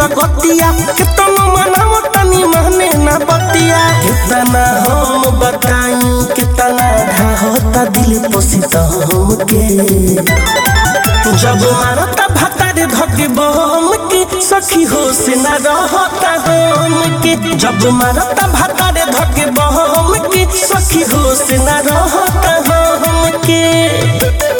गतिया कितना मनाव तनी माने ना बतिया कितना हम बताई कितना ढाहोता दिल पोसित हमके जब मारता भतारे धके बम के सखी हो से न रहता हम के जब मारता भतारे धके बम के सखी हो से न रहता हम के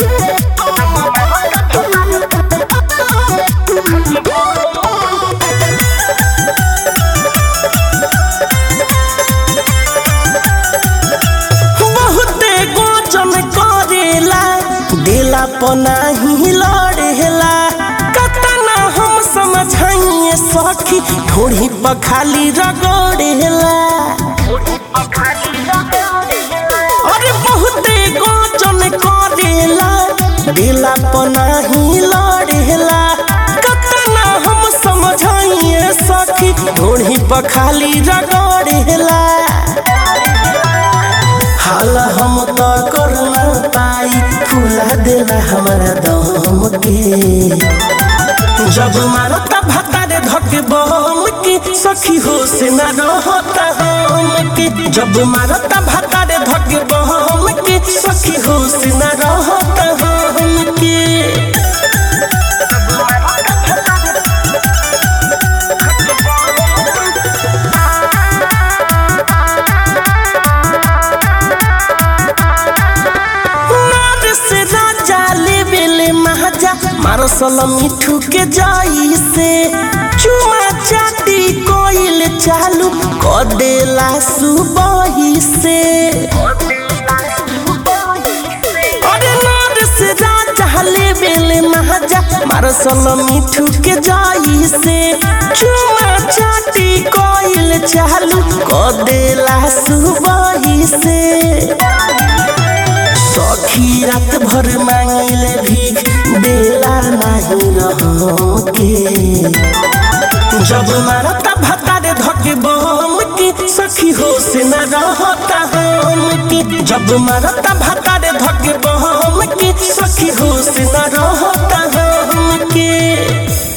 बहुते गोचन करेला दिला पनाही लड़ेला कतना हम समझाइए सखी थोड़ी पखाली रगड़ेला अरे बहुते गोचन करेला दिला पनाही लड़ेला कतना हम समझाइए सखी थोड़ी पखाली रगड़ेला हाल हम तो कर ना पाई फुला देला हमारा दम के जब मारता भतारे धके बम के सखी हो से न रहता हम के जब मारता भतारे धके बम के सखी हो से न रहता हम के नार से राजा लेवेले महाजा मारसल मिठू के जाई से चुमा चाटी कोइल चालू क देला सुबही से अरे नार से राजा लेवेले महाजा मारसल मिठू के जाई से चुमा चाटी कोइल चालू क देला सुबही से सखी रात भर मांगिले भीख देला नहीं रहो के जब मारता भतारे धके बम के सखी हो से न रहता हम के जब मारता भतारे धके बम के सखी हो से न रहता हम के